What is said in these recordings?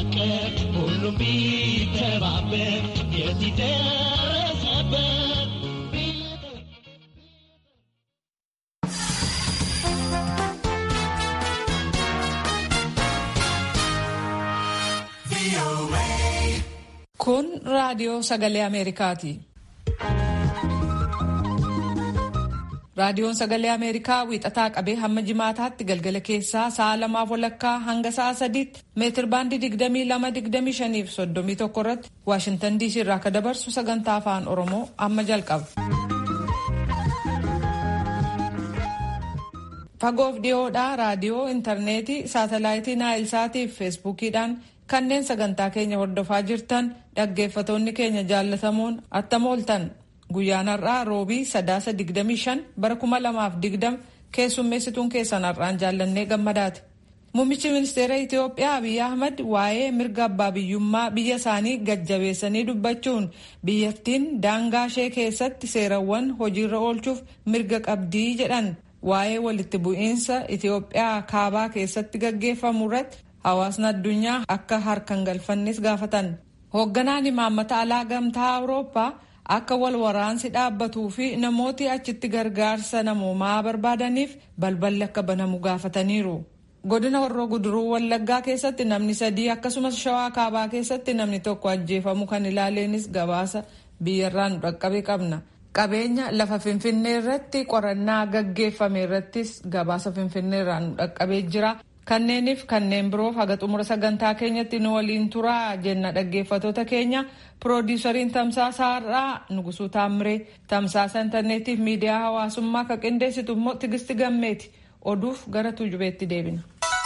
ቢፋቀር ሁሉም ቢተባበር የዚህ ደረሰበት Kun raadiyoo sagalee Ameerikaati. Raadiyoon sagalee Ameerikaa wiixataa qabee hamma jimaataatti galgala keessaa sa'a lamaaf walakkaa hanga sa'a sadiitti meetir baandii 22-25 fi 31 irratti Waashintan DC irraa akka dabarsu sagantaa afaan Oromoo amma jalqaba. Fagoof dhiyoodhaa raadiyoo, intarneetii, saatalaayitii Naayilsaatii fi feesbuukiidhaan kanneen sagantaa keenya hordofaa jirtan dhaggeeffatoonni keenya jaallatamoon attam ooltan. Guyyaan har'aa roobii sadaasa 25 bara 2020 keessummeessituun keessan har'aan jaallannee gammadaati. Muummichi ministeera Itiyoophiyaa Abiyyi Ahmad waa'ee mirga abbaa biyyummaa biyya isaanii gajjabeessanii dubbachuun biyyattiin daangaa ishee keessatti seerawwan hojiirra oolchuuf mirga qabdii jedhan waa'ee walitti bu'iinsa Itiyoophiyaa kaabaa keessatti gaggeeffamu irratti hawaasni addunyaa akka harkan galfannis gaafatan. Hoogganaan imaammata alaa gamtaa Awurooppaa akka wal waraansi dhaabbatuu fi namooti achitti gargaarsa namoomaa barbaadaniif balballi akka banamu gaafataniiru. Godina Horroo Guduruu Wallaggaa keessatti namni sadii akkasumas Shawaa Kaabaa keessatti namni tokko ajjeefamu kan ilaaleenis gabaasa biyyarraa nu dhaqqabe qabna. Qabeenya lafa Finfinnee irratti qorannaa gaggeeffame irrattis gabaasa Finfinneerraa nu dhaqqabee jira. Kanneeniif kanneen biroof haga xumura sagantaa keenyatti nu waliin turaa jenna dhaggeeffatoota keenya piroodiisariin tamsaasa har'aa Nugusuu Taammiree tamsaasa intarneetiif miidiyaa hawaasummaa kan qindeessitu immoo Tigisti Gammeeti oduuf gara tuujubeetti deebina.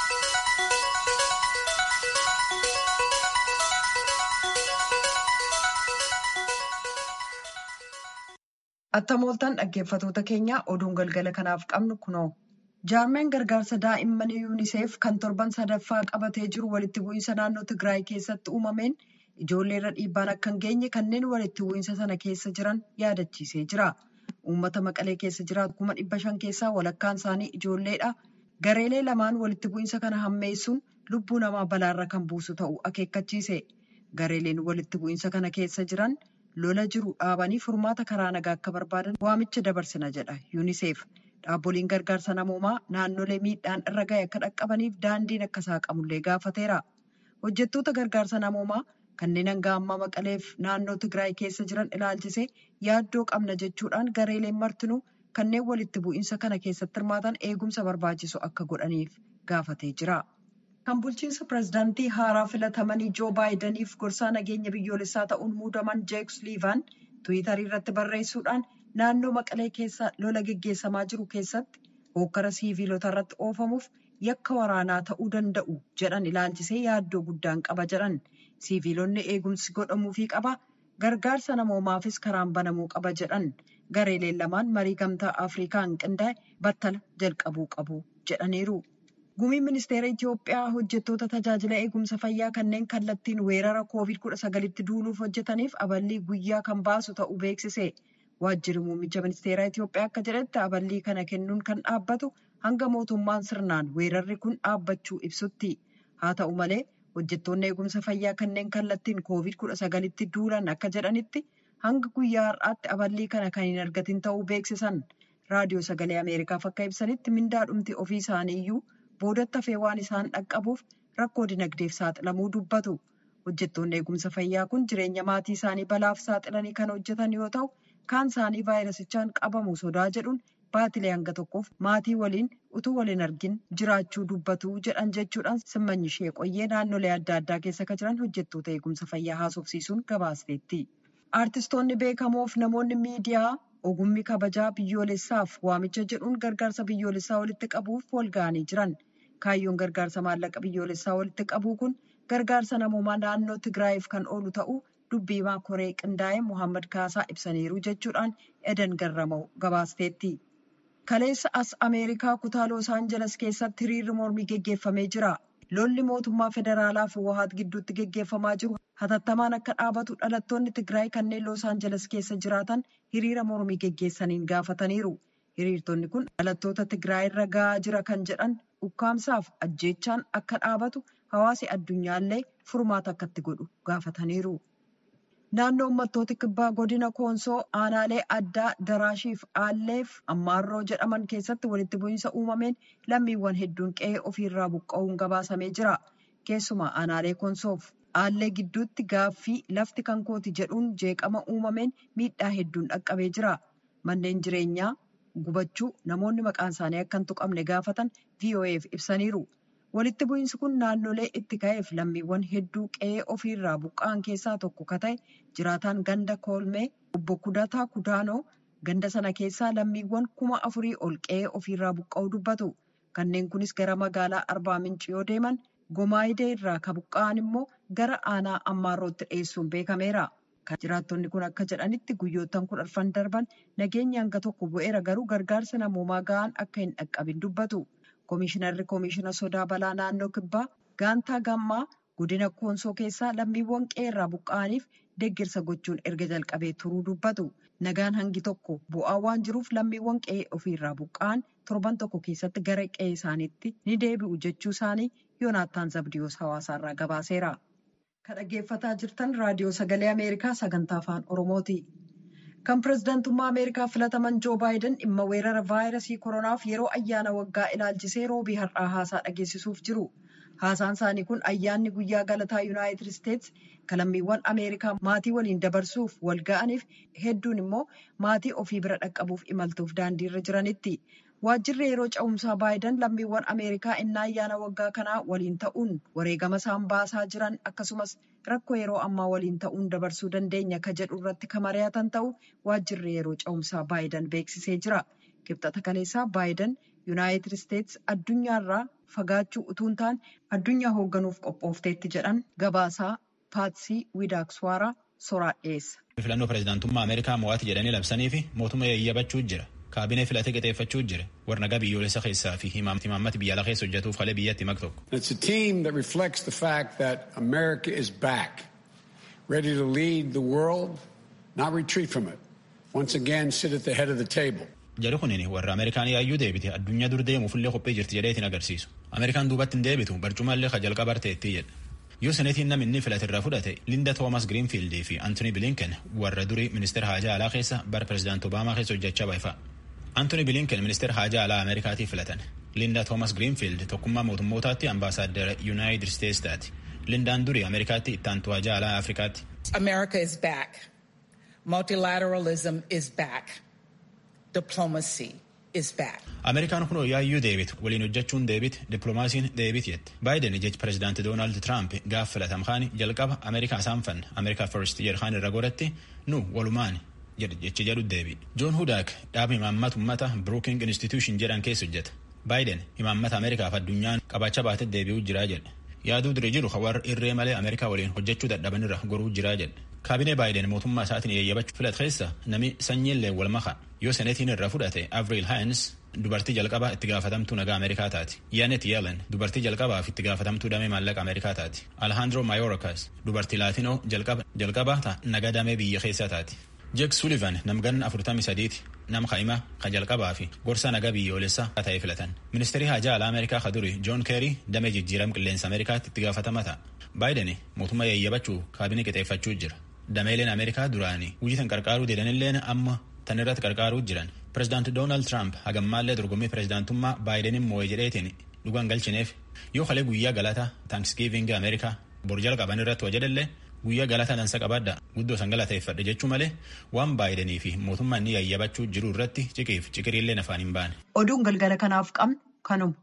Attam ooltan dhaggeeffatoota keenya oduun galgala kanaaf qabnu kunoo. Jaarmeen gargaarsa daa'immanii yuuniseef kan torban sadaffaa qabatee jiru walitti bu'iinsa naannoo Tigraay keessatti uumameen ijoollee irra dhiibbaan akka hin geenye kanneen walitti bu'iinsa sana keessa jiran yaadachiisee jira. Uummata Maqalee keessa jiraatu kuma dhibba shan keessaa walakkaan isaanii ijoolleedha. Gareelee lamaan walitti bu'iinsa kana hammeessuun lubbuu namaa balaarra kan buusu ta'uu akeekkachiise. Gareeleen walitti bu'iinsa kana keessa jiran lola jiru dhaabanii furmaata karaa nagaa akka barbaadan waamicha dabarsina jedha yuuniseef. Dhaabboliin gargaarsa namoomaa naannolee miidhaan irra gahe akka dhaqqabaniif daandiin akka saaqamullee gaafateera. Hojjettoota gargaarsa namoomaa kanneen hanga ammaa maqaleef naannoo Tigraay keessa jiran ilaalchisee yaaddoo qabna jechuudhaan gareeleen martinuu kanneen walitti bu'iinsa kana keessatti hirmaatan eegumsa barbaachisu akka godhaniif gaafatee jira. Kan bulchiinsa pirezidaantii haaraa filatamanii Joo Baayidaniif gorsaa nageenya biyyoolessaa ta'uun muudaman Jeek Suliivaan Tiwiitarii irratti barreessuudhaan naannoo maqalee keessa lola geggeessamaa jiru keessatti hokkara siiviilota irratti oofamuuf yakka waraanaa ta'uu danda'u jedhan ilaalchisee yaaddoo guddaan qaba jedhan siiviilonni eegumsi godhamuufii qaba gargaarsa namoomaafis karaan banamuu qaba jedhan gareeleen lamaan marii gamtaa afrikaan qindaa'e battala jalqabuu qabu jedhaniiru. Gumiin ministeera Itiyoophiyaa hojjettoota tajaajila eegumsa fayyaa kanneen kallattiin weerara koovid kudha sagalitti duuluuf hojjetaniif aballii guyyaa kan baasu ta'uu beeksise. Waajjirri muummicha ministeeraa Itiyoophiyaa akka jedhetti aballii kana kennuun kan dhaabbatu hanga mootummaan sirnaan weerarri kun dhaabbachuu ibsutti. Haa ta'u malee hojjettoonni eegumsa fayyaa kanneen kallattiin koovid kudha sagalitti duulan akka jedhanitti hanga guyyaa har'aatti aballii kana kan hin argatin ta'uu beeksisan. Raadiyoo sagalee Ameerikaaf akka ibsanitti mindaadhumti ofii isaanii iyyuu boodatti hafee waan isaan dhaqqabuuf rakkoo dinagdeef saaxilamuu dubbatu. Hojjettoonni eegumsa fayyaa kun jireenya maatii isaanii balaaf saaxilanii kan hojjetan yoo ta'u, kaan isaanii vaayirasichaan qabamu sodaa jedhuun baatilee hanga tokkoof maatii waliin utuu waliin argin jiraachuu dubbatu jedhan jechuudhaan simmanyi ishee qoyyee naannolee adda addaa keessa kan jiran hojjettoota eegumsa fayyaa haasofsiisuun gabaasteetti. Aartistoonni beekamoof namoonni miidiyaa ogummi kabajaa biyyoolessaaf waamicha jedhuun gargaarsa biyyoolessaa walitti qabuuf wal ga'anii jiran. Kaayyoon gargaarsa maallaqa biyyoolessaa walitti qabuu kun gargaarsa namoomaa naannoo Tigraayiif kan oolu ta'uu dubbii himaa koree qindaa'e Muhammad Kaasaa ibsaniiru jechuudhaan Edan Garramuu gabaasteetti. Kaleessa as Ameerikaa kutaa Loos Aanjeles keessatti hiriirri mormii geggeeffamee jira. Lolli mootummaa federaalaa fi Wahaat gidduutti geggeeffamaa jiru hatattamaan akka dhaabatu dhalattoonni Tigraay kanneen Loos Aanjeles keessa jiraatan hiriira mormii geggeessaniin gaafataniiru. Hiriirtonni kun dhalattoota Tigraay irra gahaa jira kan jedhan ukkaamsaaf ajjeechaan akka dhaabatu hawaasi addunyaallee furmaata akkatti godhu gaafataniiru. Naannoo uummattoota kibbaa godina Koonsoo aanaalee addaa Daraashiif Aalleef Ammaarroo jedhaman keessatti walitti bu'iinsa uumameen lammiiwwan hedduun qe'ee ofiirraa buqqa'uun gabaasamee jira. Keessumaa aanaalee Koonsoof Aallee gidduutti gaaffii lafti kan kooti jedhuun jeeqama uumameen miidhaa hedduun dhaqqabee jira. Manneen jireenyaa gubachuu namoonni maqaan isaanii akka hin tuqamne gaafatan VOA'f ibsaniiru. Walitti bu'iinsi kun naannolee itti ka'eef lammiiwwan hedduu qe'ee ofiirraa buqqa'an keessaa tokko ka ta'e jiraataan ganda koolmee obbo Kudataa Kudaanoo ganda sana keessaa lammiiwwan kuma afurii ol qe'ee ofiirraa buqqa'uu dubbatu. Kanneen kunis gara magaalaa Arbaa Minci yoo deeman Gomaayidee irraa ka buqqa'an immoo gara aanaa Ammaarrootti dhiyeessuun beekameera. Kan jiraattonni kun akka jedhanitti guyyoottan kudha arfan darban nageenyi hanga tokko bu'eera garuu gargaarsa namoomaa ga'aan akka hin dhaqqabin dubbatu. Komishinarri Komishina Sodaa Balaa Naannoo Kibbaa Gaantaa Gammaa godina Koonsoo keessaa lammiiwwan qe'eerraa buqqa'aniif deeggarsa gochuun erga jalqabee turuu dubbatu. Nagaan hangi tokko bu'aa waan jiruuf lammiiwwan qe'ee ofiirraa buqqa'an torban tokko keessatti gara qe'ee isaaniitti ni deebi'u jechuu isaanii Yoonaattaan Zabdiyoos hawaasaarraa gabaaseera. Kan dhaggeeffataa jirtan raadiyoo sagalee Ameerikaa sagantaa afaan Oromooti. Kan pirezidaantummaa Ameerikaa filataman Joo Baayiden dhimma weerara vaayirasii koronaaf yeroo ayyaana waggaa ilaalchisee roobii har'aa haasaa dhageessisuuf jiru. Haasaan isaanii kun ayyaanni guyyaa galataa Yuunaayitid Isteetsi kan lammiiwwan Ameerikaa maatii waliin dabarsuuf wal ga'aniif hedduun immoo maatii ofii bira dhaqqabuuf imaltuuf daandiirra jiranitti. Waajjirri yeroo ca'umsaa Baayiden lammiiwwan Ameerikaa innaa ayyaana waggaa kanaa waliin ta'uun wareegama isaan baasaa jiran akkasumas rakkoo yeroo ammaa waliin ta'uun dabarsuu dandeenya ka jedhu irratti kan mari'atan ta'u waajjirri yeroo ca'umsaa Baayiden beeksisee jira. Kibxata kaleessaa Baayiden Yuunaayitid Isteetsi addunyaarraa fagaachuu utuu hin taane addunyaa hoogganuuf qophoofteetti jedhan gabaasaa Paatsii Widaakswaaraa soraa dhiyeessa. Filannoo pirezidaantummaa Ameerikaa mo'aati jedhanii labsanii fi mootummaa yayyabachuu jira. kaabinee filatee qixeeffachuu jira warnagaa biyyoolessa keessaa fi himaammata biyya alaa keessa hojjetuuf halee biyyatti mak tokko. It's a team that reflects the fact that America is back, ready to lead the world, not retreat from it. Once again, sit at the head of the table. Jedhu kunin warra Ameerikaan yaayyuu deebite addunyaa dur deemuufillee qophii jirti jedheetiin agarsiisu. Ameerikaan duubatti hin deebitu barcumaallee ka jalqaba arteetti jedha. Yoo seneetiin namni inni filate irraa fudhate Linda Thomas Greenfield fi Anthony Blinken warra durii ministeera haajaa alaa keessa bara pirezidaanti Obaamaa keessa hojjechaa baay'ifa. Anthony Blinken ministeera haajaa alaa Ameerikaatii filatan. Linda Thomas Greenfield tokkummaa mootummootaatti ambaasaaddara United States taati. Lindaan durii Ameerikaatti itti aantu haajaa alaa Afrikaatti. America is back. Multilateralism is back. Diplomacy is back. Ameerikaan kun yaayyuu deebitu waliin hojjechuun deebite dippiloomaasiin deebit jette. Baayiden jechi pirezidaanti Doonaald Tiraamp gaaf filatam kaani jalqaba Ameerikaa isaan fanna Ameerikaa first jedhan irra godhatti nu walumaan jechi jedhu deebi. Joon Hudaak dhaaba imaammata ummata Brooking Institution jedhan keessa hojjeta. Baayiden imaammata Ameerikaaf addunyaan qabacha baatee deebi'uu jiraa jedhe. Yaaduu dure jiru warra irree malee Ameerikaa waliin hojjechuu dadhabanirra goruu jiraa jedhe. Kaabinee Baayiden mootummaa isaatiin eeyyabachuu filat keessa nami sanyiillee wal maka yoo senetiin irra fudhate Avril Haayins dubartii jalqabaa itti gaafatamtuu nagaa Ameerikaa taati. Yaanet Yellen dubartii jalqabaaf itti gaafatamtuu damee maallaqa Ameerikaa taati. Alejandro Mayorkas dubartii Laatinoo jalqaba nagaa damee biyya keessaa taati. Jek Sullivan namganna afurtamii sadiiti nama ka'imaa ka jalqabaa fi gorsa nagaa biyyoolessaa ta'ee filatan. Ministeerri haajaa alaa Ameerikaa ka duri John Kerry damee jijjiirama qilleensa Ameerikaatti itti gaafatama ta'a. Baayiden mootummaa yayyabachuu kaabinee qixeeffachuu jira. Dameeleen Ameerikaa duraanii hojii tan qarqaaruu deedanilleen amma tan irratti qarqaaruu jiran. Pirezidaanti Doonaald Tiraamp hagammaallee dorgommii pirezidaantummaa Baayideniin moo'ee jedheetiin dhugaan galchineef yoo kalee guyyaa galataa Thanksgiving Ameerikaa bor jalqaban irratti hojjedallee guyyaa galataa dansa qabaadha guddoo san galateeffadhe jechuu malee waan Baayidenii fi mootummaa inni yayyabachuu jiru irratti ciqiif ciqiriillee afaan hin baane. Oduun galgala kanaaf qabnu kanuma.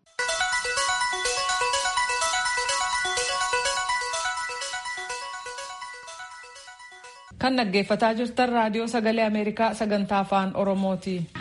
Kan dhaggeeffataa jirtan raadiyoo sagalee Ameerikaa sagantaa afaan Oromooti.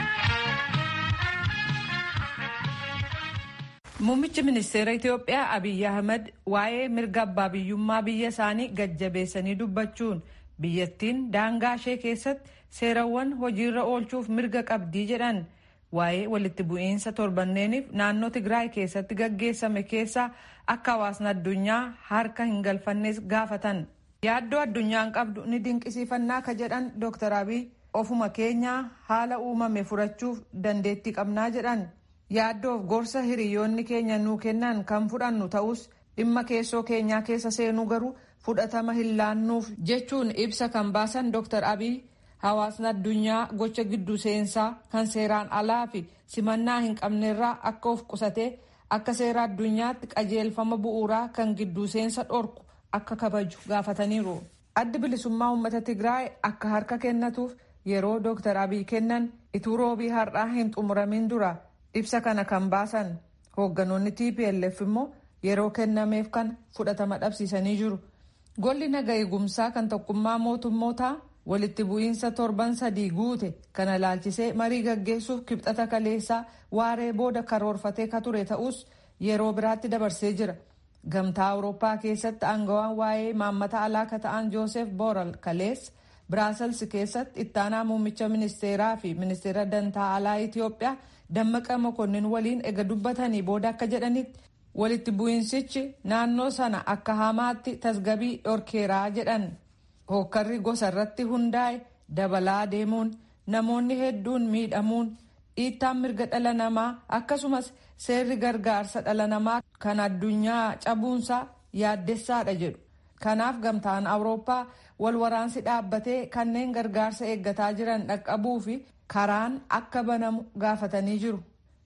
Muummichi ministeera Itoophiyaa Abiyyi Ahmed waa'ee mirga abbaa biyyummaa biyya isaanii gajjabeessanii dubbachuun biyyattiin daangaa ishee keessatti seerawwan hojiirra oolchuuf mirga qabdii jedhan waa'ee walitti bu'iinsa torbanneeniif naannoo Tigraay keessatti gaggeessame keessaa akka hawaasni addunyaa harka hin galfannes gaafatan. Yaaddoo addunyaan qabdu ni dinqisiifannaa ka jedhan Dr. Abiy ofuma keenyaa haala uumame furachuuf dandeettii qabnaa jedhan. yaaddoof gorsa hiriyoonni keenya nuu kennan kan fudhannu ta'us dhimma keessoo keenyaa keessa seenuu garuu fudhatama hin laannuuf jechuun ibsa kan baasan Dr. Abiy hawaasni addunyaa gocha gidduu seensaa kan seeraan alaa fi simannaa hin qabnerraa akka of qusatee akka seera addunyaatti qajeelfama bu'uuraa kan gidduu seensa dhorku akka kabaju gaafataniiru. Addi bilisummaa uummata Tigraay akka harka kennatuuf yeroo Dr. Abiy kennan ituu roobii har'aa hin xumuramin dura ibsa kana kan baasan hoogganoonni TPLF immoo yeroo kennameef kan fudhatama dhabsiisanii jiru. Golli naga eegumsaa kan tokkummaa mootummootaa walitti bu'iinsa torban sadii guute kana laalchisee marii gaggeessuuf kibxata kaleessaa waaree booda karoorfatee ka ture ta'us yeroo biraatti dabarsee jira. Gamtaa Awurooppaa keessatti aangawaan waa'ee maammata alaa ka ta'an Joosef Borrell kalees Biraasels keessatti ittaanaa muummicha ministeeraa fi ministeera dantaa alaa Itiyoophiyaa Dammaqa Mokonnin waliin ega dubbatanii booda akka jedhanitti walitti bu'iinsichi naannoo sana akka hamaatti tasgabii dhorkeeraa jedhan. Hookkarri gosa irratti hundaa'e dabalaa deemuun namoonni hedduun miidhamuun dhiittaan mirga dhala namaa akkasumas seerri gargaarsa dhala namaa kan addunyaa cabuunsaa yaaddessaadha jedhu. Kanaaf gamtaan Awurooppaa wal waraansi dhaabbatee kanneen gargaarsa eeggataa jiran dhaqqabuu fi karaan akka banamu gaafatanii jiru.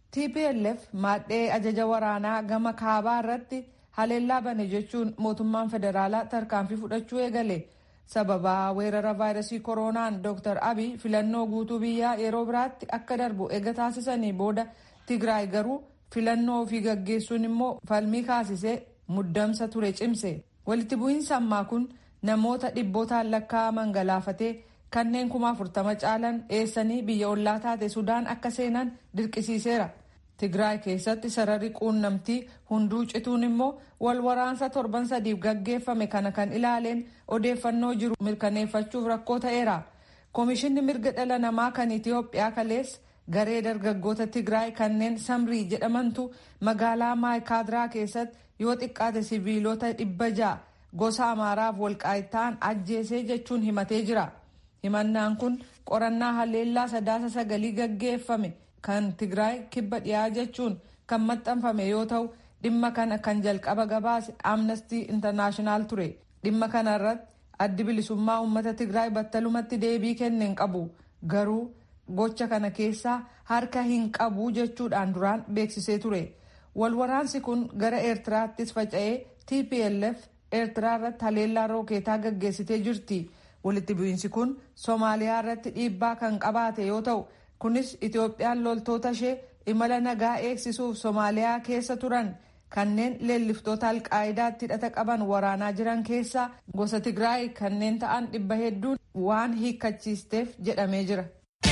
TPLF maadhee ajaja waraanaa gama kaabaa irratti haleellaa bane jechuun mootummaan federaalaa tarkaanfii fudhachuu eegale. sababaa weerara vaayirasii koronaan dr abiy filannoo guutuu biyyaa yeroo biraatti akka darbu eega taasisanii booda tigraay garuu filannoo ofii gaggeessuun immoo falmii kaasisee muddamsa ture cimse walitti bu'iinsa ammaa kun namoota dhibbootaan lakkaa'aman galaafatee kanneen kuma afurtama caalan dheessanii biyya ollaa taate sudaan akka seenan dirqisiiseera. Tigraay keessatti sararri quunnamtii hunduu cituun immoo wal waraansa torban sadiif gaggeeffame kana kan ilaaleen odeeffannoo jiru mirkaneeffachuuf rakkoo ta'eera. Komishinni mirga dhala namaa kan Itiyoophiyaa kalees garee dargaggoota Tigraay kanneen Samrii jedhamantu magaalaa Maayikaadiraa keessatti yoo xiqqaate siviilota dhibba ja'a gosa Amaaraaf walqaa'itaan ajjeesee jechuun himatee jira. Himannaan kun qorannaa haleellaa sadaasa sagalii gaggeeffame. kan tigraay kibba dhiyaa jechuun kan maxxanfame yoo ta'u dhimma kana kan jalqaba gabaase amnestii intarnaashinaal ture dhimma kana irratti addi bilisummaa uummata tigraay battalumatti deebii kenne hin qabu garuu gocha kana keessaa harka hin qabu jechuudhaan duraan beeksisee ture walwaraansi kun gara eertiraattis faca'ee tplf eertiraa irratti haleellaa rookeetaa gaggeessitee jirti walitti bu'iinsi kun soomaaliyaa irratti dhiibbaa kan qabaate yoo ta'u kunis itoophiyaan loltoota ishee imala nagaa eegsisuuf soomaaliyaa keessa turan kanneen leelliftoota alqaayidaatti hidhata qaban waraanaa jiran keessaa gosa tigraay kanneen ta'an dhibba hedduun waan hiikkachiisteef jedhamee jira.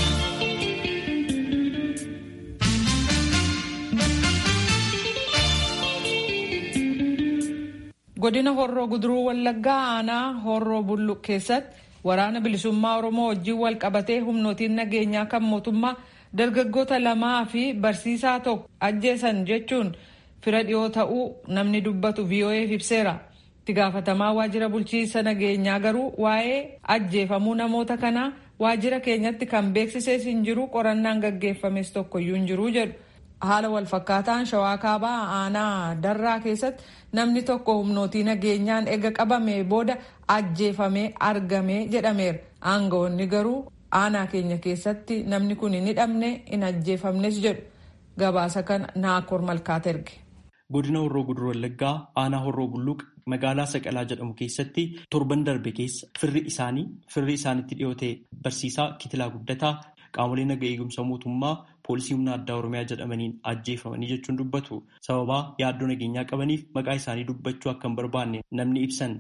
godina horroo guduruu wallaggaa aanaa horroo bulluq keessatti waraana bilisummaa oromoo wajjin wal qabatee humnootiin nageenyaa kan mootummaa dargaggoota lamaa fi barsiisaa tokko ajjeesan jechuun fira dhiyoo ta'uu namni dubbatu VOA'f ibseera. itti gaafatamaa waajjira bulchiinsa nageenyaa garuu waa'ee ajjeefamuu namoota kanaa waajjira keenyatti kan beeksisees hin jiru qorannaan gaggeeffames tokkoyyuu hin jiru jedhu. haala walfakkaataan shawaa kaabaa aanaa darraa keessatti namni tokko humnootii nageenyaan ega qabame booda ajjeefamee argame jedhameera aangawoonni garuu aanaa keenya keessatti namni kun hin hidhamne hin ajjeefamnes jedhu gabaasa kana naakoor malkaat erge. godina horroo guduruu wallaggaa aanaa horroo bulluq magaalaa saqalaa jedhamu keessatti torban darbe keessa firri isaanii firri isaanitti dhiyootee barsiisaa kitilaa guddataa qaamolee naga eegumsa mootummaa poolisii humna addaa oromiyaa jedhamaniin ajjeefamanii jechuun dubbatu sababaa yaaddoo nageenyaa qabaniif maqaa isaanii dubbachuu akka hin barbaanne namni ibsan.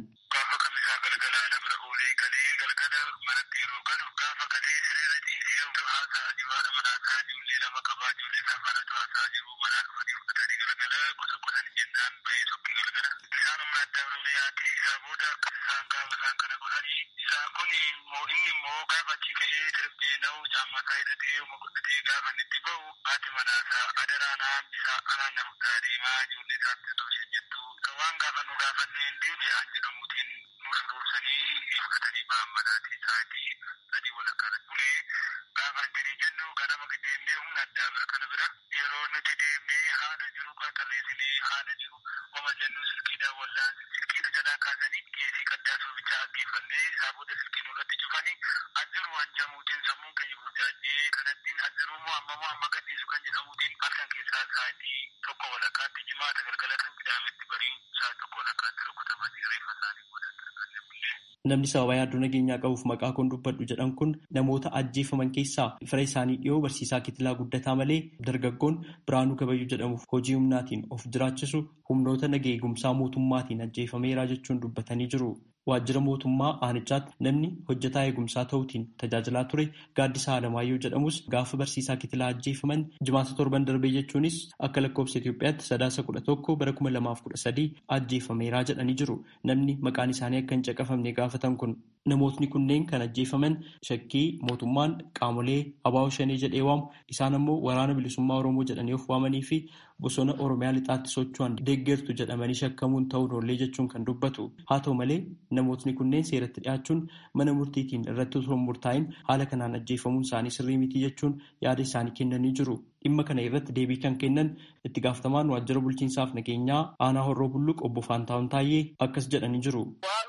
kaasanii geesii qaddaasuu bichaa aggeeffannee isaa booda silkiin irratti cufanii ajjiru hanjamuutiin sammuun keenya burjaajee kanattiin ajjiru moo amma moo amma gadhiisu kan jedhamuutiin halkan keessaa sa'aatii tokko walakkaatti jimaata galgala kan qidaametti bariin sa'aatii tokko walakkaatti rukutamanii reeffa isaanii godhatan Namni sababa yaaddoo nageenyaa qabuuf maqaa koon dubbadhu jedhan kun namoota ajjeefaman keessaa fira isaanii dhiyoo barsiisaa kitilaa guddataa malee dargaggoon Biraanuu Gabayyuu jedhamuuf hojii humnaatiin of jiraachisu humnoota nageenya eegumsaa mootummaatiin ajjeefameeraa jechuun dubbatanii jiru. Waajjira mootummaa aanichaatti namni hojjetaa eegumsaa ta'uutiin tajaajilaa ture Gaaddisaa Alamaayyoo jedhamus gaafa barsiisaa kitilaa ajjeefaman jimaata torban darbee jechuunis akka lakkoofsa Itoophiyaatti sadaasa kudha tokko bara kuma lamaaf kudha sadii ajjeefameeraa jedhanii jiru. Namni maqaan isaanii akka hin caqafamne gaafatan kun namootni kunneen kan ajjeefaman shakkii mootummaan qaamolee abaa'oo shanee jedhee waamu isaan ammoo waraana bilisummaa Oromoo jedhanii of waamanii fi bosona Oromiyaa lixaatti socho'an deeggertu jedhamanii shakkamuun ta'uun oollee jechuun kan dubbatu. Haa ta'u malee namootni kunneen seeratti dhiyaachuun mana murtiitiin irratti osoo hin murtaa'in haala kanaan ajjeefamuun isaanii sirrii miti jechuun yaada isaanii kennanii jiru. Dhimma kana irratti deebii kan kennan itti gaafatamaan waajjira bulchiinsaaf nageenyaa aanaa horroo bulluq obbo Faantaawun Taayyee akkas jedhanii jiru.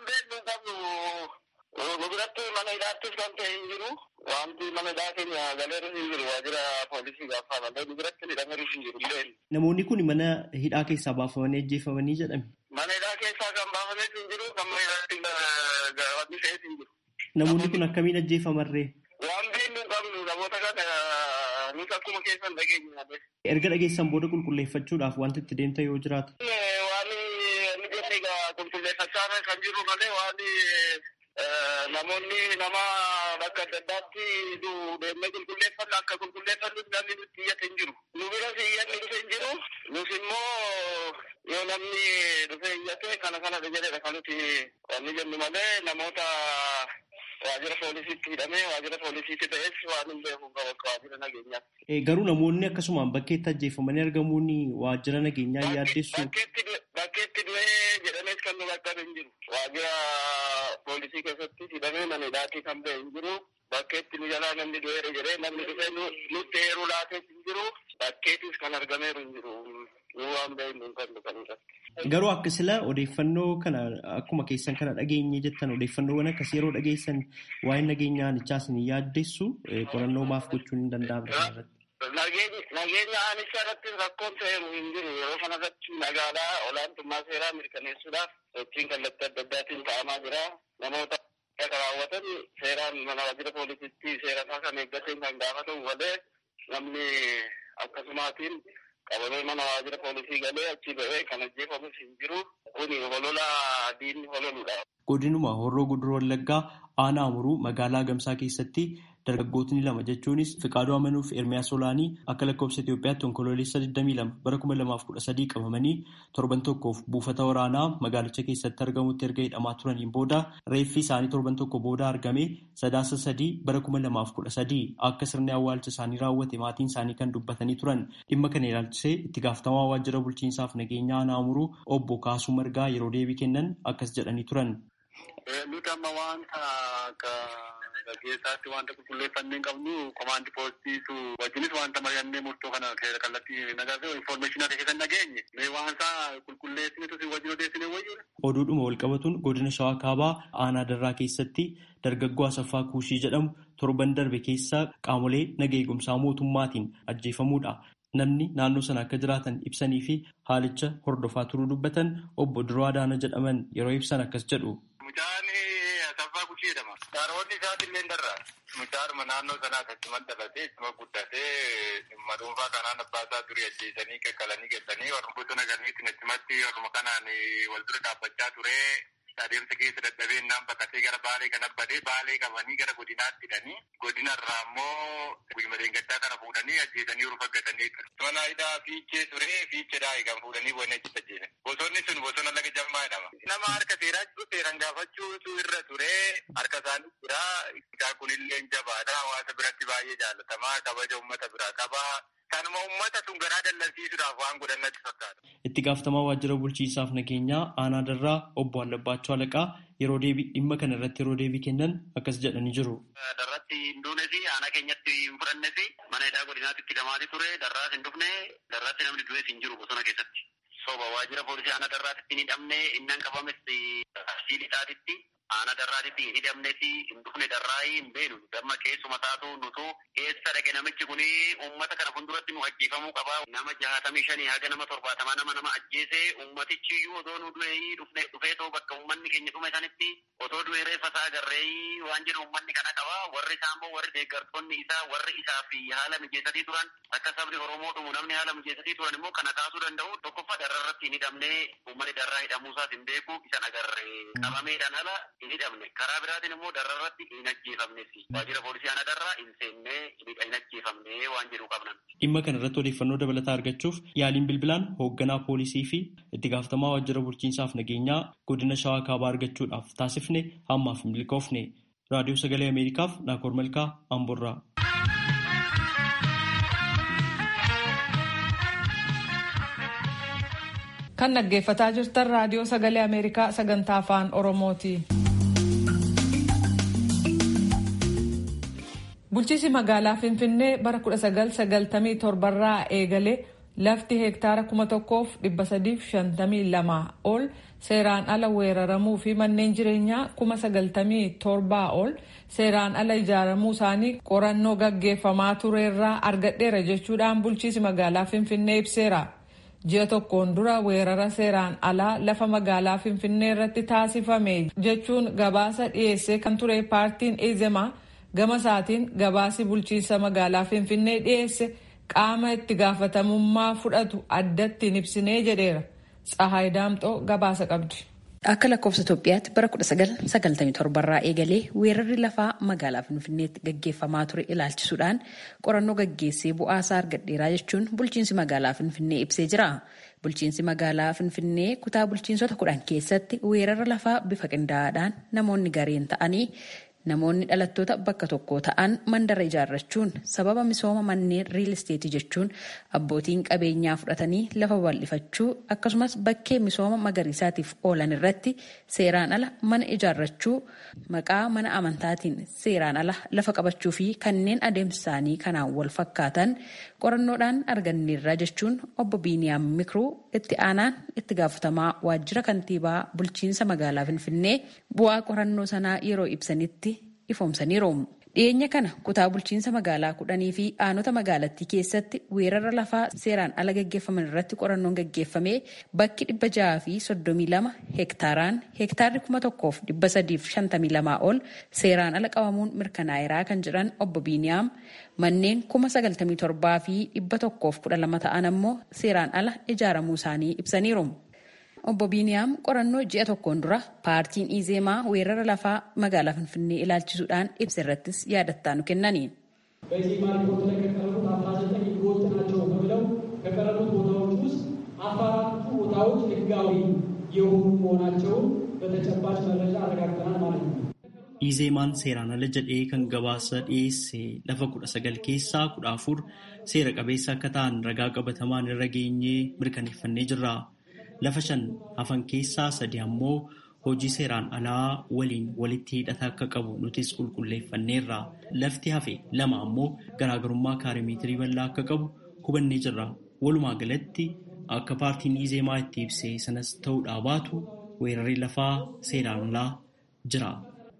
Wanti mana hidhaa keenya galeerra hin jiru waajjira poolisii gaafa malee nu biratti hidhameeru hin jiru illee. Namoonni kun mana hidhaa keessaa baafamanii ajjeefamanii jedhame. Mana hidhaa keessaa kan baafamee hin jiru kan mana hidhaatti gaafamni fe'ee hin jiru. Namoonni kun akkamiin ajjeefamarree? Waan beeknu qabnu namoota kana nuti akkuma keessan dhageenya. Erga dhageessan booda qulqulleeffachuudhaaf wanti itti deemta yoo jiraatu. Waan inni jenne egaa qulqulleeffachaa kan jiru malee waan namoonni nama bakka adda addaatti deemnee qulqulleeffannu akka qulqulleeffannuuf namni nutti iyyate hin jiru. Nu biras iyyanni dhufe hin jiru. Nus immoo yoo namni dhufe iyyate kana kana jedhedha kan nuti wanni jennu malee namoota waajjira poolisiitti hidhamee waajjira poolisiitti ta'es waan hin beeku qabu akka waajjira nageenyaa. Garuu namoonni akkasumaan bakkeetti ajjeefamanii argamuun waajjira nageenyaa yaaddeessu. Bakkeetti du'ee jedhamees kan nu bakka hin jiru. Waajjira poolisii keessatti hidhamee mana hidhaatii kan ba'e hin jiru. Bakkeetti nu jalaa namni du'eera jedhee namni dhufee nutti eeruu laatees hin jiru. Bakkeettis kan argameeru hin jiru. Nu waan ba'e hin qabnu kan irratti. Garuu akka sila odeeffannoo kana akkuma keessan kana dhageenye jettan odeeffannoowwan akkas yeroo dhageessan waa'ee nageenyaa aanichaa isin yaaddeessu qorannoo maaf gochuun hin danda'amne Nageenya aanichaa irratti rakkoon ta'eeru hin jiru. Yeroo kanarratti magaalaa olaantummaa seeraa mirkaneessuudhaaf sochiin kallattii adda addaatiin ta'amaa jira. Namoota akka raawwatan seeraan mana waajjira poolisiitti seera isaa kan eeggateen kan gaafatamu malee namni akkasumaatiin qabamee mana waajjira poolisii galee achi ba'ee kan ajjeefamus hin jiru. Kuni holola diinni hololudha. Godinuma Horroo Guduroo Wallaggaa aanaa Amuruu magaalaa Gamsaa keessatti dargaggootni lama jechuunis Fiqaaduu Amanuu fi Ermiyaas Olaanii akka lakkoofsa Itoophiyaatti onkoloolessa 22 bara 2013 qabamanii torban tokkoof buufata waraanaa magaalicha keessatti argamutti erga hidhamaa turaniin booda reeffi isaanii torban tokko booda argame sadaasa sadii bara 2013 akka sirni awwaalcha isaanii raawwate maatiin isaanii kan dubbatanii turan dhimma kana ilaalchisee itti gaafatamaa waajjira bulchiinsaaf nageenya aanaa Amuruu obbo Kaasuu Margaa yeroo deebii kennan akkas jedhanii turan. Nuti amma wanta akka gaggeessaatti wanta qulqulleeffannee hin qabnu komaandi poostiitu wajjinis wanta mari'annee murtoo kana kallattii nagarree infoormeeshinii akka keessan dhageenye mee waansa qulqulleessinetu si wajjin odeessine wayyuudha. Oduudhuma walqabatuun godina Shawaa Kaabaa aanaa darraa keessatti dargaggoo Asaffaa Kuushii jedhamu torban darbe keessa qaamolee naga eegumsaa mootummaatiin ajjeefamuudha. Namni naannoo sana akka jiraatan ibsanii fi haalicha hordofaa turuu dubbatan obbo Duroo Adaana jedhaman yeroo ibsan akkas jedhu. Mucaan Asaffaa Kuushii jedhama. Dharoonni isaati illee darra. Mucaadhuma naannoo sanaa akkasumas dhalatee ittuma guddatee dhimma dhuunfaa kanaan abbaa isaa durii ajjeesanii kakkalanii geessanii warra bosona galaniitiin achumatti warruma kanaan wal dura dhaabbachaa ture. adeemsa keessa dadhabeen naan bakkatee gara baalee kan abbadee baalee qabanii gara godinaatti hidhanii godinarraa immoo guyyuma gaddaa kana fuudhanii ajjeesanii yeroo faggatanii mana hidhaa fiichee ture fiicheedhaa kan fuudhanii bonni achitti ajjeesan bosonni sun bosona laga jammaa jedhama nama harka seeraa jiru seeran gaafachuutu irra ture harka isaanii jira isaa kunillee jabaadha hawaasa biratti baay'ee jaalatamaa kabaja uummata biraa qaba kanuma uummata sun garaa dallansiisuudhaaf waan godhan natti fakkaata. Itti gaafatamaa waajjira bulchiinsaaf nageenyaa aanaa darraa obbo Allabbaachuu Alaqaa yeroo deebii dhimma kana irratti yeroo deebii kennan akkas jedhanii jiru. Darratti hin duune fi aanaa keenyatti hin fudhanne fi mana hidhaa godinaatti itti hidhamaati ture darraas hin dhufne darratti namni du'ees hin jiru bosona keessatti. soba waajjira poolisii aanaa darraatitti hin hidhamne innan qabames arsii lixaatitti aanaa darraatitti hin hidhamneti hin dhufne darraa hin beenu damma keessuma taatu nutu eessa dhaqe namichi kuni uummata kana fuulduratti nu ajjeefamuu qaba nama jahatamii shanii haga nama torbaatamaa nama nama ajjeese uummatichi iyyuu otoo nu du'ee dhufne dhufee too bakka uummanni keenya dhume sanitti otoo du'ee reeffa isaa agarree waan jedhu uummanni kana qaba warri isaa immoo warri deeggartoonni isaa warri isaa fi haala mijeessatii turan akka sabni oromoo dhumu namni haala mijeessatii turan immoo kana kaasuu danda'u tokkoffaa dararratti hin hidhamne uummanni darraa hidhamuusaas hin beeku isan agarre qabameedhaan ala hin hidhamne karaa biraatiin immoo dararratti hin ajjeefamnes waajjira poolisii ana darraa hin seenne hin ajjeefamne waan jedhu qabnan. Dhimma kana irratti odeeffannoo dabalataa argachuuf yaaliin bilbilaan hoogganaa poolisii fi itti gaafatamaa waajjira bulchiinsaaf nageenyaa godina shawaa kaabaa argachuudhaaf taasifne hammaaf hin milkoofne. Raadiyoo Sagalee Ameerikaaf Naakoor Malkaa Amborraa. Kan dhaggeeffataa jirtan raadiyoo sagalee Ameerikaa sagantaa afaan Oromooti. Bulchiinsi magaalaa Finfinnee bara 1997 irraa eegalee lafti heektaara 1352 ol seeraan ala weeraramuu fi manneen jireenyaa 97 ol seeraan ala ijaaramuu isaanii qorannoo gaggeeffamaa tureerraa argadheera jechuudhaan bulchiinsi magaalaa Finfinnee ibseera. ji'a tokkoon dura weerara seeraan alaa lafa magaalaa finfinnee irratti taasifame jechuun gabaasa dhiyeessee kan ture paartiin ezemaa gama isaatiin gabaasi bulchiinsa magaalaa finfinnee dhiyeesse qaama itti gaafatamummaa fudhatu addatti hin ibsinee jedheera tsahaay daamxoo gabaasa qabdi. Akka lakkoofsa Itoophiyaatti bara 1997 irraa eegalee weerarri lafaa magaalaa Finfinneetti gaggeeffamaa ture ilaalchisuudhaan qorannoo gaggeessee bu'aasaa argadheeraa jechuun bulchiinsi magaalaa Finfinnee ibsee jira. Bulchiinsi magaalaa Finfinnee kutaa bulchiinsota kudhan keessatti weerara lafaa bifa qindaa'aadhaan namoonni gareen ta'anii namoonni dhalattoota bakka tokko ta'an mandara ijaarrachuun sababa misooma manneen riil isteetii jechuun abbootiin qabeenyaa fudhatanii lafa bal'ifachuu akkasumas bakkee misooma magariisaatiif oolan irratti seeraan ala mana ijaarrachuu maqaa mana amantaatiin seeraan ala lafa qabachuu fi kanneen adeemsa isaanii kanaan wal fakkaatan qorannoodhaan arganneerra jechuun obbo Biiniyaam Mikruu itti aanaan itti gaafatamaa waajjira kantiibaa bulchiinsa magaalaa Finfinnee bu'aa qorannoo sanaa yeroo ibsanitti ifoomsaniiru. Dhiyeenya kana kutaa bulchiinsa magaalaa kudhanii fi aanota magaalattii keessatti weerara lafaa seeraan ala gaggeeffaman irratti qorannoon gaggeeffamee bakki dhibba jaha fi soddomii lama heektaaraan heektaarri kuma tokkoof dhibba sadiif shantamii lamaa ol seeraan ala qabamuun mirkanaa'eeraa kan jedhan obbo Biiniyaam manneen kuma sagaltamii torbaa fi dhibba tokkoof kudha lama ta'an ammoo seeraan ala ijaaramuu isaanii ibsaniiru. Obbo Biiniyaam qorannoo ji'a tokkoon dura paartiin Izeemaa weerara lafaa magaalaa Finfinnee ilaalchisuudhaan ibsa irrattis yaada nu kennani. በኢዜማ ሪፖርት ላይ ከቀረቡት አስራ ዘጠኝ ህገወጥ ናቸው ተብለው ከቀረቡት ቦታዎች ውስጥ አስራ አራቱ ቦታዎች ህጋዊ የሆኑ መሆናቸውን በተጨባጭ መረጃ አረጋግጠናል ማለት ነው። Izeemaan seeraan ala jedhee kan gabaasa dhiyeesse lafa kudha sagal keessaa kudha afur seera qabeessa akka ta'an ragaa qabatamaan irra geenyee mirkaneeffannee jirra. Lafa shan hafan keessaa sadi ammoo hojii seeraan alaa waliin walitti hidhata akka qabu nutis qulqulleeffanneerra. Lafti hafe lama ammoo garaagarummaa kaarimeetirii bal'aa akka qabu hubannee jirra. Walumaa galatti akka paartiin Izeemaa itti ibse sanas ta'uudhaa baatu weerarri lafaa seeraan alaa jira.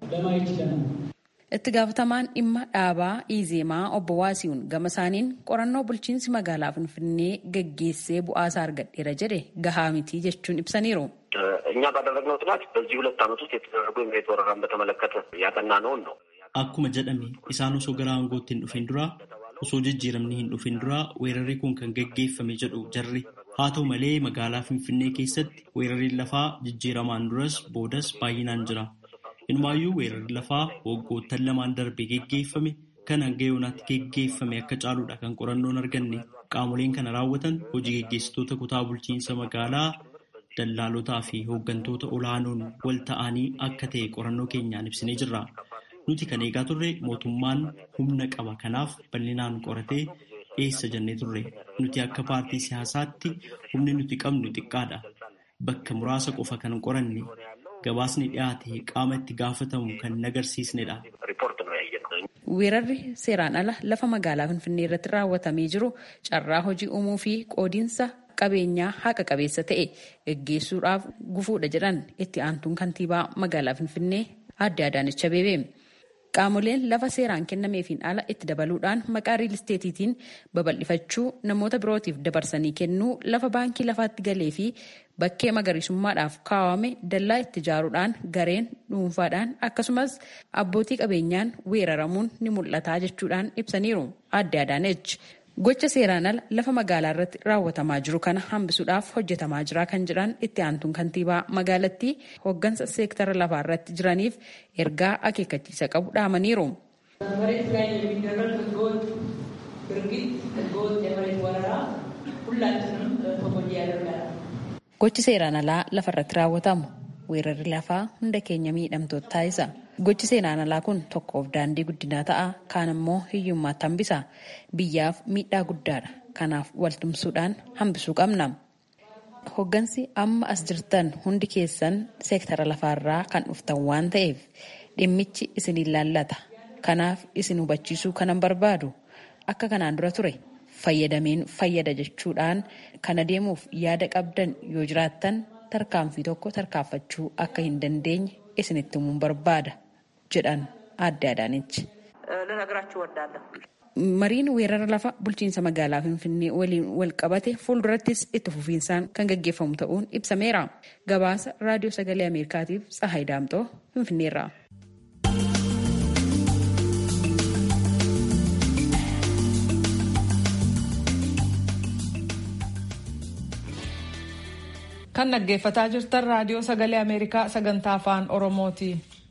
Itti gaafatamaan dhimma dhaabaa Izeemaa obbo Waasiiwun gama isaaniin qorannoo bulchiinsi magaalaa Finfinnee gaggeessee bu'aasaa argadheera jedhe gahaa miti jechuun ibsaniiru. እኛ ባደረግነው ጥናት በዚህ ሁለት ዓመት ውስጥ የተደረጉ የመሬት ወረራን በተመለከተ ያጠናነውን ነው። Akkuma jedhame isaan osoo gara aangootti hin dhufin dura osoo jijjiiramni hin dhufin dura weerarri kun kan gaggeeffame jedhu jarri haa ta'u malee magaalaa Finfinnee keessatti weerarri lafaa jijjiiramaan duras boodas baay'inaan jira. Inumaayyuu weerarri lafaa waggoottan lamaan darbe geggeeffame kan hanga yoonaatti geggeeffame akka caaluudha kan qorannoon arganne qaamoleen kana raawwatan hojii geggeessitoota kutaa bulchiinsa magaalaa dallaalotaa fi hooggantoota olaanoon wal ta'anii akka ta'e qorannoo keenyaan ibsinee jirra. Nuti kan eegaa turre mootummaan humna qaba kanaaf bal'inaan qoratee dhiyeessa jennee turre. Nuti akka paartii siyaasaatti humni nuti qabnu xiqqaadha. Bakka muraasa qofa kan qoranne gabaasni dhiyaate qaama itti gaafatamu kan agarsiisnedha. jenna. Weerarri seeraan ala lafa magaalaa Finfinnee irratti raawwatamee jiru carraa hojii uumuu fi qoodiinsa qabeenyaa haqa qabeessa ta'e gaggeessuudhaaf gufuudha jedhan itti aantuun kantiibaa magaalaa Finfinnee Aadde Adaanech Abeebee. Qaamoleen lafa seeraan kennameefiin ala itti dabaluudhaan maqaa riil isteetiitiin babal'ifachuu namoota birootiif dabarsanii kennuu lafa baankii lafaatti galee fi bakkee magariisummaadhaaf kaawwame dallaa itti ijaaruudhaan gareen dhuunfaadhaan akkasumas abbootii qabeenyaan weeraramuun ni mul'ata jechuudhaan ibsaniiru Aadde Adaanech. Gocha seeraan ala lafa magaalaa irratti raawwatamaa jiru kana hambisuudhaaf hojjetamaa jira kan jedhan itti aantuun kantiibaa magaalattii hooggansa seektara lafaa irratti jiraniif ergaa akeekkachiisa qabu dhaamaniiru. መሬት ላይ የሚደረግ ህገወጥ ድርጊት ህገወጥ የመሬት ወረራ ሁላችንም ተጎጂ ያደርጋል። Gochi seeraan alaa lafa irratti raawwatamu weerarri lafaa hunda keenya miidhamtoota taasisa. Gochi seeraan alaa kun tokkoof daandii guddinaa ta'a kaan immoo hiyyummaatti hambisa. Biyyaaf miidhaa guddaadha. Kanaaf waltumsuudhaan hambisuu qabna. Hoggansi amma as jirtan hundi keessan seektara lafaarraa kan dhuftan waan ta'eef dhimmichi isin ilaallata. Kanaaf isin hubachiisuu kanan barbaadu akka kanaan dura ture fayyadameen fayyada jechuudhaan kana deemuuf yaada qabdan yoo jiraattan tarkaanfii tokko tarkaanfachuu akka hin dandeenye isinitti himuun barbaada jedhan Aadde Adaanech. ልነግራችሁ እወዳለሁ። Mariin weerara lafa bulchiinsa magaalaa Finfinnee waliin wal qabate fuuldurattis itti fufiinsaan kan gaggeeffamu ta'uun ibsameera. Gabaasa Raadiyoo Sagalee Ameerikaatiif Tsahaay Daamxoo Finfinneerraa. Kan dhaggeeffataa jirtan Raadiyoo Sagalee Ameerikaa sagantaa afaan Oromooti.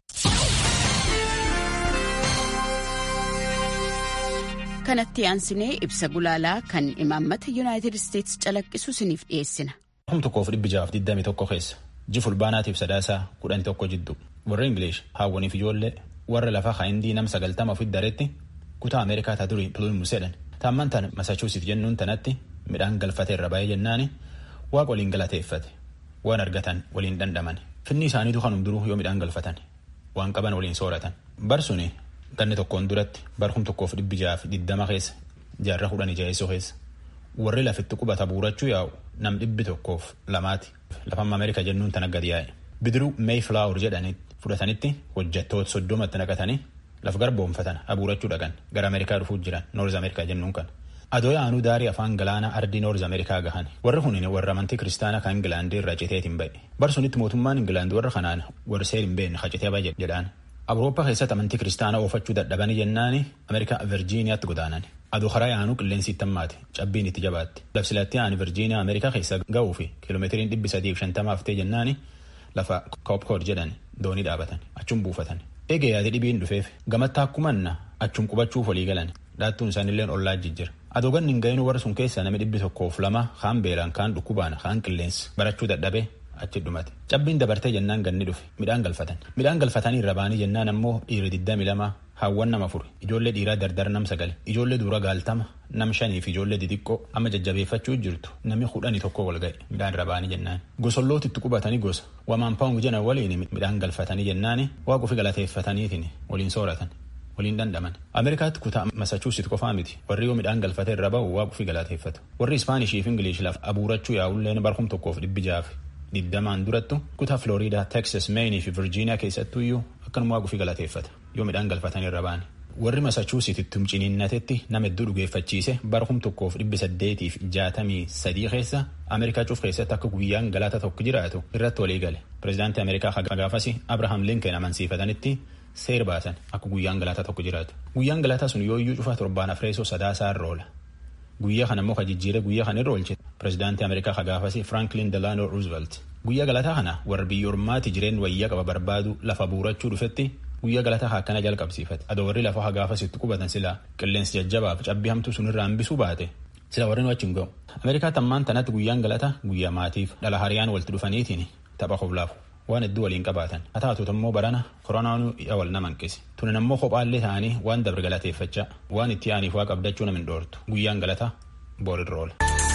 kanatti aansinee ibsa gulaalaa kan imaammata yuunaayitid isteetsi calaqqisu isiniif dhiyeessina. Kum tokkoof dhibbi jaaf digdami tokko keessa ji fulbaanaatiif sadaasaa kudhanii tokko jiddu warra Ingilish haawwaniif ijoollee warra lafa haayindii nam sagaltama ofitti daretti kutaa Ameerikaa taa durii Plymouth jedhan taamman tan Massachusetts jennuun tanatti midhaan galfate irra baay'ee jennaani waaqa waliin galateeffate waan argatan waliin dhandhaman finni isaaniitu kanum duruu yoo midhaan galfatan waan qaban waliin sooratan barsuni ganni tokkoon duratti barkum tokkoof dhibbi jaaf diddama keessa jaarra kudhanii jaheessoo keessa warri lafitti qubata buurachuu yaa'u nam dhibbi tokkoof lamaati lafamma ameerika jennuun tana gadi yaa'e bidiruu meeyflaawur jedhanii fudhatanitti hojjettoota soddomatti naqatanii laf garboomfatan abuurachuu dhaqan gara ameerikaa dhufuu jiran noorz ameerikaa jennuun kan adoo yaanuu daarii afaan galaanaa ardii noorz ameerikaa gahan warri kun warra amantii kiristaanaa kan ingilaandii irraa citeetiin ba'e barsunitti mootummaan ingilaandii warra kanaan warri seer hin beekne hacitee baje jedhaan awurooppaa keessatti amantii kiristaanaa oofachuu dadhabanii jennaani ameerikaa virjiiniyaatti godaanan aduu karaa yaanuu qilleensi itti hammaate cabbiin itti jabaatti labsilatti yaani virjiiniyaa ameerikaa keessa ga'uu fi kiiloomeetiriin dhibbi sadiif shantamaaf ta'e jennaani lafa koopkood jedhan doonii dhaabatan achuun buufatan eegee yaade dhibiin dhufeef gamatti akkumanna achuun qubachuuf walii galan dhaattuun isaanilleen ollaa jijjira adoo ganni hin ga'inuu warra sun keessa namni dhibbi tokkoof lama kaan beelaan kaan dhukkubaan kaan qilleensi barachuu dadhabee achi dhumate cabbiin dabartee jennaan ganni dhufe midhaan galfatan midhaan galfatanii irra baanii jennaan ammoo dhiirri diddami lama haawwan nama afur ijoollee dhiiraa dardar nam sagal ijoollee dura gaaltama nam shanii fi ijoollee didiqqoo amma jajjabeeffachuu jirtu namni kudhanii tokko wal ga'e midhaan irra baanii jennaan gosollooti itti qubatanii gosa wamaan paawun jedhan waliin midhaan galfatanii jennaani waaqufi galateeffataniitiin waliin sooratan waliin dhandhaman ameerikaatti kutaa masachuusit qofaa miti warri yoo midhaan galfate irra ba'u waaqufi galateeffatu warri ispaanishii fi ingiliish laf abuurachuu yaa'ulleen barkum tokkoof dhibbi jaaf digdamaan durattu kutaa Floriidaa, Texas, Maine fi Virgiiniyaa keessattuyyuu akkanuma waaqufi galateeffata yoo midhaan galfatanii irra ba'an. Warri Massachusetts ciniinnatetti nama hedduu dhugeeffachiise bara kum tokkoof dhibbi saddeetiif jaatamii sadii keessa Ameerikaa cuuf keessatti akka guyyaan galata tokko jiraatu irratti walii gale. Pireezidaantii Ameerikaa gaafas Abrahaam Lincoln amansiifatanitti seer baasan akka guyyaan galata tokko jiraatu. Guyyaan galata sun yooyyuu cufa torbaan afreesoo sadaasaa irra oola. Guyyaa kana immoo ka jijjiire guyyaa kana irra oolche pireezidaantii Ameerikaa ka gaafasi Franklin Delano Roosevelt. Guyyaa galataa kana warra biyya ormaati jireen wayyaa qaba barbaadu lafa buurachuu dhufetti guyyaa galataa akkana jalqabsiifate. Adoo warri lafa hagaafasitti qubatan sila qilleensi jajjabaaf cabbii hamtuu sun irraa hambisuu baate sila warri nu achi hin ga'u. Ameerikaa tammaan tanatti guyyaan galata guyyaa maatiif dhala hariyaan walitti dhufaniitiin tapha koflaafu. waan hedduu waliin qabaatan haa taatuutu immoo barana koronaan wal nama hanqise tunin ammoo kophaallee ta'anii waan dabre galateeffachaa waan itti aaniif waa qabdachuu nama hin dhoortu guyyaan galata boorirra oola.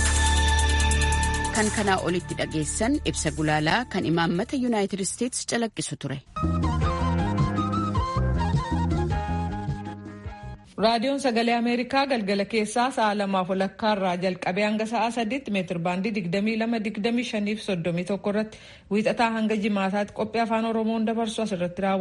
kan kanaa olitti dhageessan ibsa gulaalaa kan imaammata yuunaayitid isteetsi calaqqisu ture. raadiyoon sagalee ameerikaa galgala keessaa sa'a lamaaf walakkaa irraa jalqabee hanga sa'a sadiitti meetir baandii digdamii lama digdamii shaniif soddomii tokko irratti wiixataa hanga jimaataatti qophii afaan oromoon dabarsu asirratti raawwata.